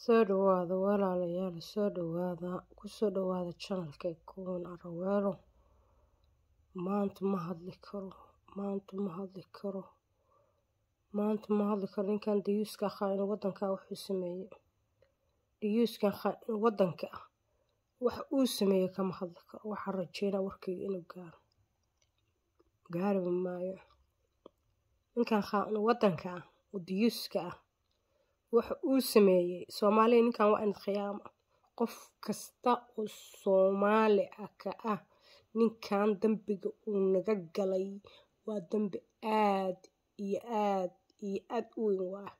Soo dhawaada walaalayaal soo dhawaada kusoo dhawaada channelka kuwan araweelo maanta ma hadli karo maanta ma hadli karo maanta ma hadli karo ninkan dayuuska khaa'in wadanka wuxuu sameeyey dayuuskan khaa'in wadanka ah waxa uu sameeyey kama hadli karo waxaan rajeynaa warkayga inuu gaaro gaariba maayo ninkan khaa'in wadanka ah oo dayuuska ah waxa uu sameeyey soomaaliya ninkan waa inad khiyaama qof kasta oo soomaali ah ka ah ninkan dambiga uu naga galay waa dambi aad iyo aad iyo aad u weyn waa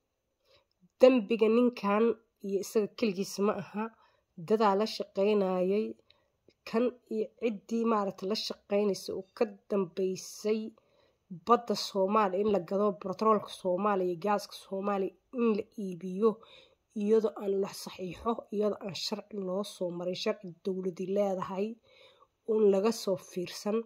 dambiga ninkan iyo isaga keligiisa ma aha dadaa la shaqaynayay kan iyo ciddii maaragta la shaqaynaysa oo ka dambeysay badda soomaaliya in la gado batroolka soomaaliya iyo gaaska soomaaliya in la iibiyo iyadoo aan la saxiixo iyadoo aan sharci loo soo marin sharci dowladi leedahay uun laga soo fiirsan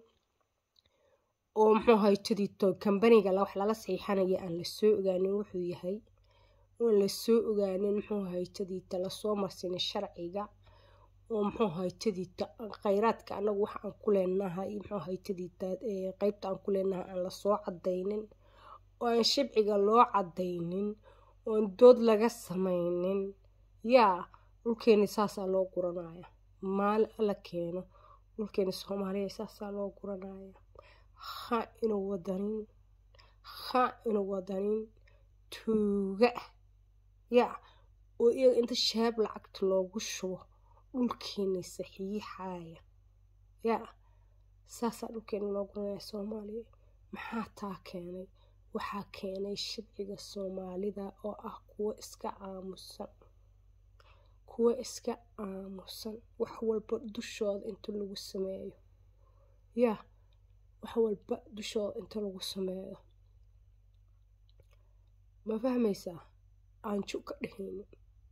oo muxuu ahay tadito kambaniga wax lala saxiixanaya aan lasoo ogaanin wuxuu yahay oon lasoo ogaanin muxuu ahay tadita lasoo marsiinin sharciga oo muxuu ahay tadita khayraadka anagu waxa aan ku leenahay muxuu ahay tadita qeybta aan ku leenahay aan lasoo cadaynin oo aan shibciga loo cadaynin oon dood laga samaynin yaa dhulkeeni saasaa loo guranaya maali alla keeno dhulkeeni soomaaliya saasaa loo guranaya ha inuu wadanin ha inuu wadanin tuuga ah yaa oo iyaga inta shaab lacagta loogu shubo dhulkeeni saxiixaya yaa saasaa dhulkeeni loo guranaya soomaaliya maxaa taa keenay waxaa keenay shibciga soomaalida oo ah kuwo iska aamusan kuwo iska aamusan wax walba dushooda inta lagu sameeyo yaa wax walba dushooda inta lagu sameeyo ma fahmaysaa aanju ka dhehaynin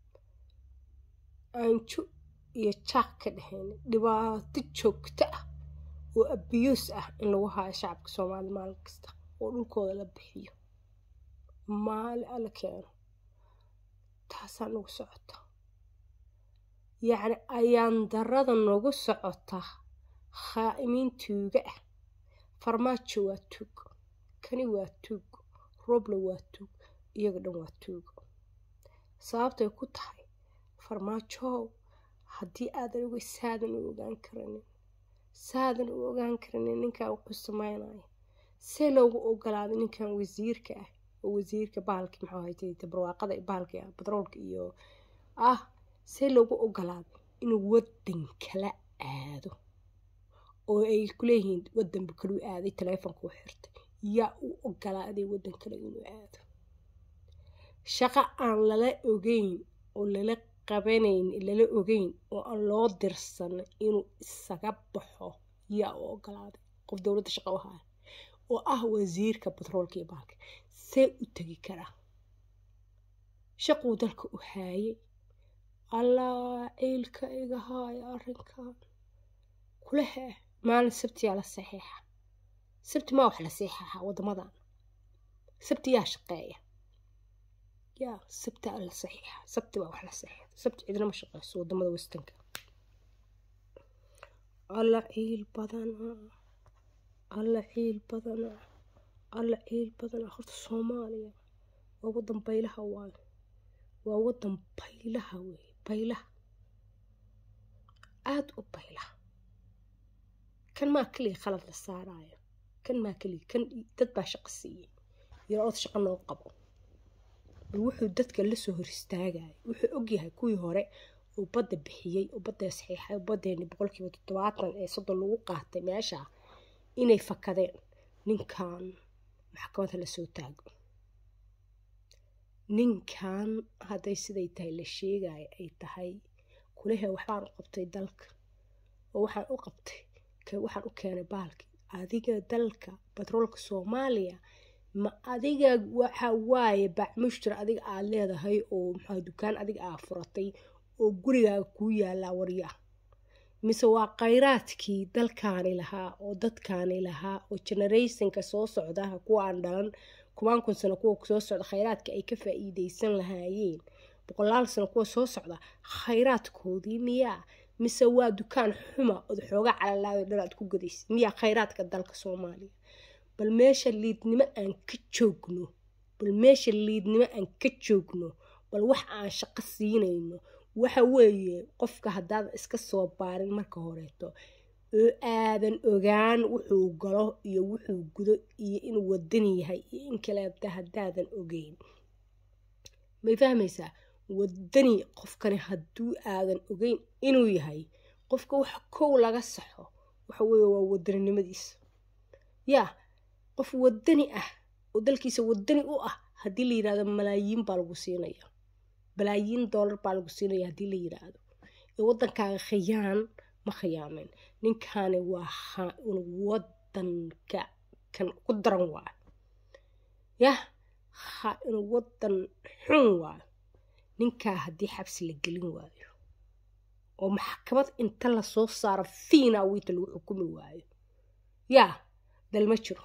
aanju iyo jaaq ka dhehaynin dhibaato joogto ah oo abiyuus ah in lagu haayo shacabka soomaaliya maalin kasta oo dhulkooda la bixiyo maali alla keeno taasaa nagu socota yacni ayaan darada nagu socota khaa'imiin tuuga ah farmaajo waa tuug kani waa tuug roble waa tuug iyaga dhan waa tuugo sababtay ku tahay farmaajow haddii aadan oga saadan u ogaan karanin saadan u ogaan karanin ninkaa wuxuu sameynaya see loogu ogolaaday ninkan wasiirka ah oo wasiirka bahalki maxuu ahay barwaaqada bahalka batroolka iyo ah see loogu ogolaaday inuu wadan kala aado oo ay kuleeyihiin wadanba kalu aaday taleefonka u xirtay yaa u ogolaaday wadan kale inuu aado shaqo aan lala ogeyn oo lala qabanayn lala ogeyn oo aan loo dirsan inuu isaga baxo yaa u ogolaaday qof dowladda shaqo u haya oo ah wasiirka batroolka iyo bahalka see u tegi karaa shaquu dalka u haayay allaa ciilka iga haaya arrinkan kulehe maalin sabtiyaa la saxiixa sabti maa wax la saxiixa waddamadan sabti yaa shaqeeya yaa sabti aa la saxiixa sabti baa wax la saxiixa sabti cidina ma shaqeyso waddamada westanka alla ciil badana alla ciil badana alla ciil badana horta soomaaliya waa wadan baylaha waayo waa wadan baylaha wey baylaha aada u baylaha kan maa keliya khalad la saarayo kan maa keliya kan dad baa shaqo siiyey yarood shaqo noo qabo bal wuxuu dadka lasoo hor istaagayo wuxuu ogyahay kuwii hore oo badda bixiyey oo badda saxiixay oo baddeeni boqolkiiba toddobaatan ee soddon lagu qaatay meesha inay fakadeen ninkan maxkamadda lasoo taago ninkan hadday siday tahay la sheegayo ay tahay kulehe waxbaan u qabtay dalka oo waxaan u qabtay waxaan u keenay baalki adiga dalka batroolka soomaaliya ma adiga waxa waaye bacmushtar adiga aad leedahay oo maxaa dukaan adiga aa furatay oo gurigaaga kuu yaalaa waryaa mise waa khayraadkii dalkaani lahaa oo dadkaani lahaa oo generationka soo socdaha kuwa aan dhalan kumaan kun sano kuwa soo socda khayraadka ay ka faa-iideysan lahaayeen boqolaal sano kuwa soo socda khayraadkoodii miyaa mise waa dukaan xuma ood xooga calalaayo dhar aad ku gadaysid miyaa khayraadka dalka soomaaliya bal meesha liidnimo aan ka joogno bal meesha liidnimo aan ka joogno bal wax aan shaqo siinayno waxa weeye qofka haddaadan iska soo baarin marka horeeto oo aadan ogaan wuxuu galo iyo wuxuu gudo iyo inuu wadani yahay iyo in kaleeta haddaadan ogeyn may fahmaysaa wadani qofkani hadduu aadan ogeyn inuu yahay qofka wax kow laga saxo waxa weeye waa wadaninimadiisa yaa qof wadani ah oo dalkiisa wadani u ah haddii la yidhahdo malaayiin baa lagu siinaya balaayiin doolar baa lagu siinaya haddii la yidhaahdo ee waddankaaga khiyaan ma khiyaamen ninkani waa wadanka kan ku daran waayo yah ha inuu wadan xun waayo ninkaa haddii xabsi la gelin waayo oo maxkamad inta lasoo saaro fiina wiita lagu xukumi waayo yaa dal ma jiro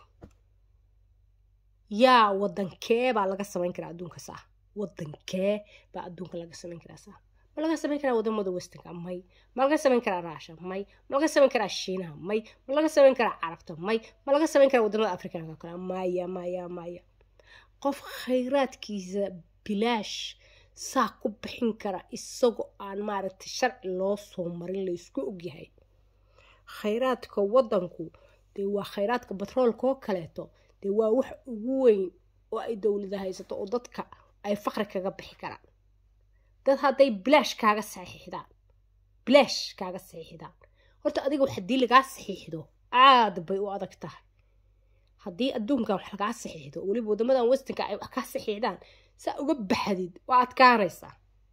yaa wadankee baa laga samayn karaa adduunka saa wadankee baa adduunka laga samayn karaa saa ma laga samayn karaa wadamada westinka may ma laga samayn karaa raasha may ma laga samayn karaa shiinaha may ma laga samayn karaa carabta may ma laga samayn karaa wadamada afrikanka kale maya maya maya qof khayraadkiisa bilaash saa ku bixin kara isagoo aan maaragtay sharci loo soo marin laysku ogyahay khayraadka wadanku dee waa khayraadka batroolka oo kaleeto dee waa wax ugu weyn oo ay dowlada haysato oo dadka ay faqri kaga bixi karaan dad hadday bilaash kaaga saxiixdaan bilaash kaaga saxiixdaan horta adiga wax haddii lagaa saxiixdo aad bay u adag tahay haddii adduunkan wax lagaa saxiixdo weliba wadamadan westinka ay wax kaa saxiixdaan saa uga baxdid waa adkaanaysaa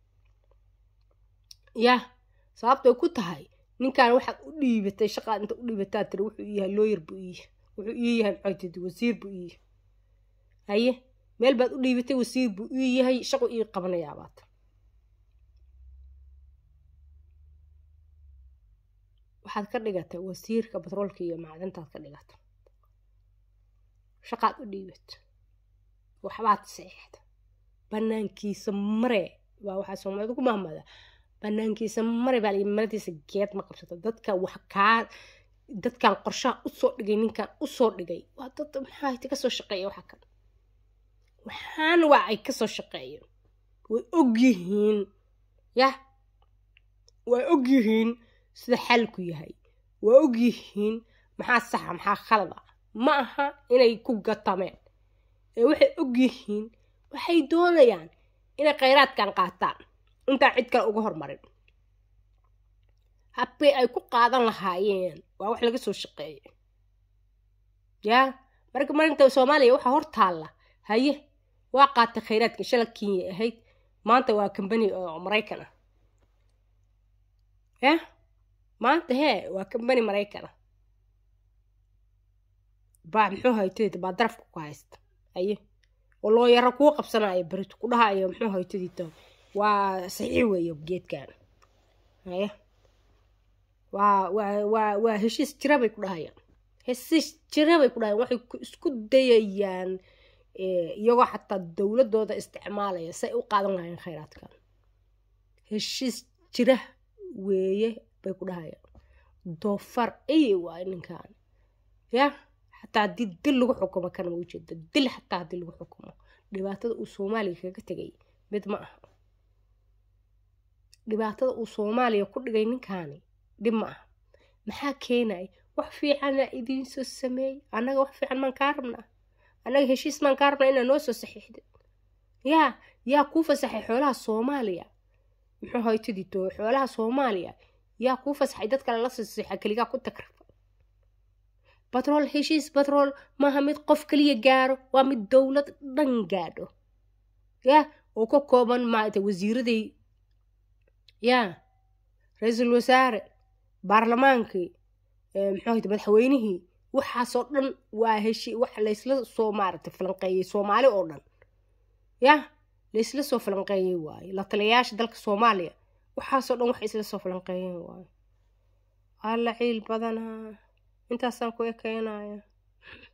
yah sababtay ku tahay ninkan waxaad u dhiibatay shaqaad inta u dhiibataa tiri wuxuu ii yahay looyar buu ii wuxuu ii yahay maxay tidi wasiir buu ii yahay haye meel baad u dhiibatay wasiir buu ii yahay shaqu ii qabanayaa baata waxaad ka dhigatay wasiirka batroolka iyo macdintaad ka dhigatay shaqaad u dhiibat waxbaad saxiixda banaankiisa mare baa waxaa soomaalida ku mahmada banaankiisa mare baa layi maradiisa geed ma qabsato dadka wax kaa dadkan qorshaha usoo dhigay ninkan usoo dhigay waa dad maxaa kasoo shaqeeya waxa kan waxaan waa ay kasoo shaqeeyeen way ogyihiin yah way ogyihiin sida xalku yahay waa ogyihiin maxaa saxa maxaa khalada ma aha inay ku gatameen ee waxay ogyihiin waxay doonayaan inay khayraadkan qaataan intaan cid kale uga hormarin habbay ay ku qaadan lahaayeen waa wax laga soo shaqeeya yaa marka marinta soomaaliya waxaa hor taalla haye waa qaatay khayraadka shala kenya ahayd maanta waa kambani oo maraykan ah yah maanta hee waa kambani maraykan ah baa muxuu haytadita baa darafka ku haysta haye oo loo yaro kuu qabsanaayo berito ku dhahayo muxuu haytadita waa saxiix weeye geedkan haye waa waa waa waa heshiis jira bay ku dhahayaan heshiis jira bay ku dhahayaan waxay isku dayayaan iyagoo xataa dowladooda isticmaalaya say u qaadan lahayeen khayraadkan heshiis jira weeye bay ku dhahayaan doofar eye waayo ninkan yah xataa haddii dil lagu xukumo kana ma ujeeda dil xataa haddii lagu xukumo dhibaatada uu soomaaliya kaga tegay mid ma aha dhibaatada uu soomaaliya ku dhigay ninkaani dhib ma aha maxaa keenaya wax fiicana idiin soo sameeyey annaga wax fiican maan kaa rabnaa annaga heshiis maan kaa rabnaa inaa noo soo saxiixda yaa yaa kuu fasaxay xoolaha soomaaliya muxuu haytadito xoolaha soomaaliya yaa kuu fasaxay dad kale la saxiixa keligaa ku tagraba batrool heshiis batrool maaha mid qof kaliya gaaro waa mid dowlad dhan gaadho yaa oo ka kooban maarata wasiiraday yaa ra-iisul wasaare baarlamaankii muxuu hayta madaxweynihii waxaasoo dhan waa heshi wax laysla soo maaragtay falanqeeyey soomaali oo dhan yah laysla soo falanqeeyey waaye la taliyayaasha dalka soomaaliya waxaasoo dhan wax isla soo falanqeeyeen waaye alla ciil badanaa intaasaan ku ekeenaya